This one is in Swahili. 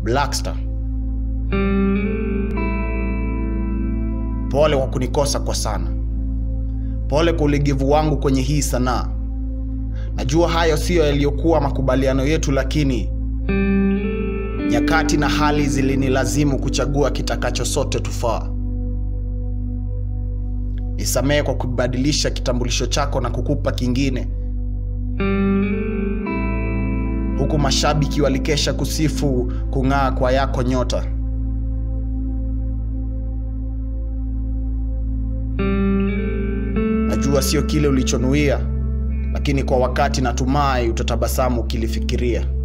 Blackstar. Pole kwa kunikosa kwa sana. Pole kwa ulegevu wangu kwenye hii sanaa. Najua hayo siyo yaliyokuwa makubaliano yetu, lakini nyakati na hali zilinilazimu kuchagua kitakacho sote tufaa. Nisamehe kwa kubadilisha kitambulisho chako na kukupa kingine, huku mashabiki walikesha kusifu kung'aa kwa yako nyota. Najua sio kile ulichonuia, lakini kwa wakati natumai utatabasamu ukilifikiria.